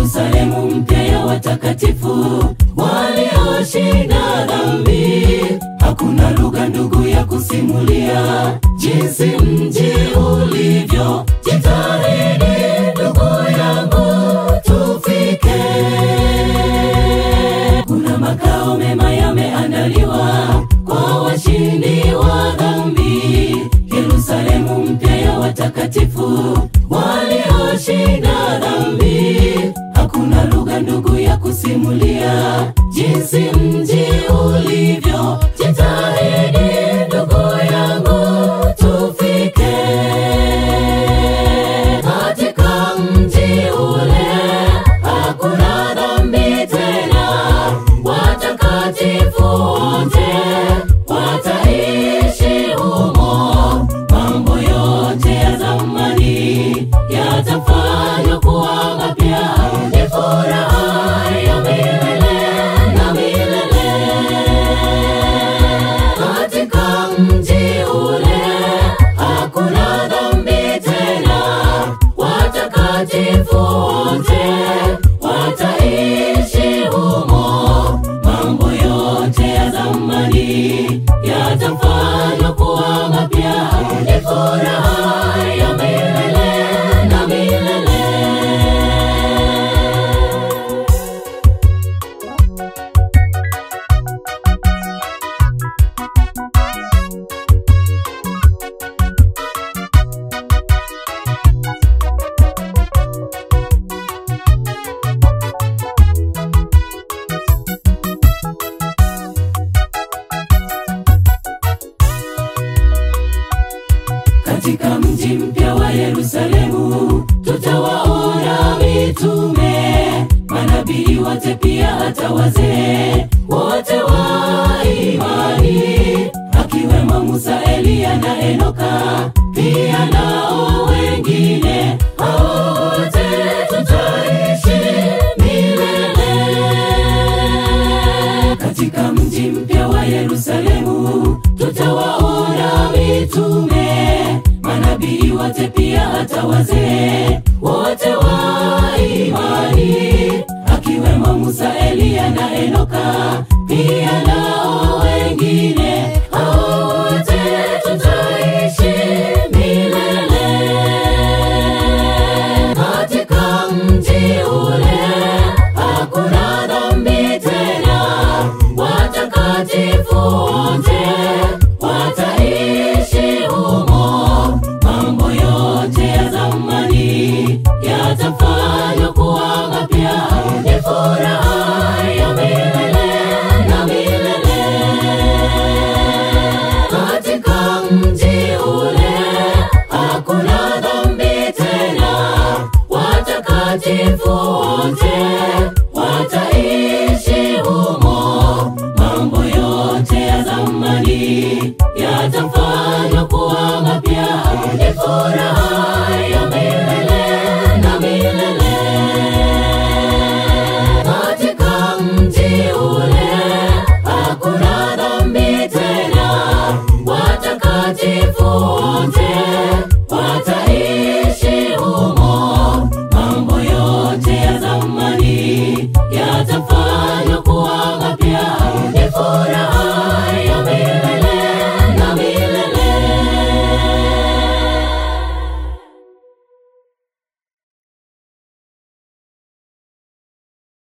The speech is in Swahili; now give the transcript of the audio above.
Yerusalemu mpya ya watakatifu walioshinda dhambi. Hakuna lugha ndugu ya kusimulia jinsi mji ulivyo. Jitahidi ndugu yangu, tufike. Kuna makao mema yameandaliwa kwa washindi wa dhambi. Yerusalemu mpya ya watakatifu walioshinda dhambi. Hakuna lugha ndugu ya kusimulia jinsi mji ulivyo. Jitahidi ndugu yangu, tufike katika mji ule. Hakuna dhambi tena, watakatifu wote wataishi humo. Mambo yote ya zamani yatafanywa kuwa mapya. Ni furaha ya milele na milele katika mji ule. Hakuna dhambi tena, watakatifu wote wataishi humo. Mambo yote ya zamani yatafanywa kuwa mapya. Ni furaha ya milele na milele. Katika mji mpya wa Yerusalemu tutawaona mitume, manabii wote, pia hata wazee wote wa imani, akiwemo Musa, Eliya na Enoka, pia nao wengine. Hao wote tutaishi milele katika mji mpya wa Yerusalemu tutawaona mitume, manabii wote, pia hata wazee wote wa imani, akiwemo Musa, Eliya na Enoka, pia nao wengine. Hao wote tutaishi milele katika mji ule. Hakuna dhambi tena, watakatifu wote wataishi humo. Mambo yote ya zamani yatafanywa kuwa mapya. Ni furaha ya milele na milele katika mji ule. Hakuna dhambi tena, watakatifu wote wataishi humo. Mambo yote ya zamani yatafanywa kuwa mapya. Ni furaha